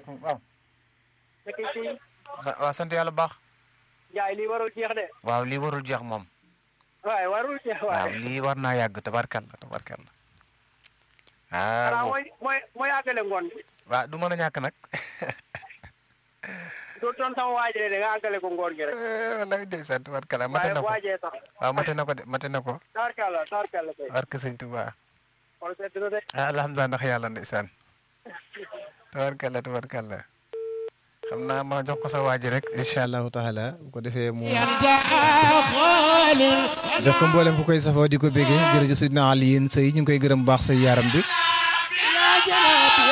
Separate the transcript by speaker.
Speaker 1: salaamaaleykum waaw.
Speaker 2: nekk ci
Speaker 1: waaw sant yàlla bu baax.
Speaker 2: Njaay lii warul jeex de.
Speaker 1: waaw lii warul jeex moom.
Speaker 2: waaye warul jeex
Speaker 1: waaw
Speaker 2: waaye.
Speaker 1: lii war naa yàgg tabarkalla tabarkalla.
Speaker 2: xanaa
Speaker 1: ah
Speaker 2: mooy mooy mooy àggale ngoon bi.
Speaker 1: waaw du mën a ñàkk nag.
Speaker 2: du doon sama waajee de nga àggale ko ngoon gi rek.
Speaker 1: wallaahi ndeysaan tabarkalla mate
Speaker 2: waaye
Speaker 1: na ko
Speaker 2: waajee sax.
Speaker 1: waaw mate na ko de mate na ko.
Speaker 2: taarkalla taarkalla kay.
Speaker 1: barke sëñ Tuubaa.
Speaker 2: xool sedd na de.
Speaker 1: ah alhamdulilah ndax yàlla ndeysaan. tabarkalla tabarkalla. xam naa ma jox ko sa waaji rek. incha allahu taala bu ko defee mu. jox ko mboolem bu koy safoo di ko béggee jërëjëf Sidna Alioune Seye ñu ngi koy gërëm bu baax say yaram bi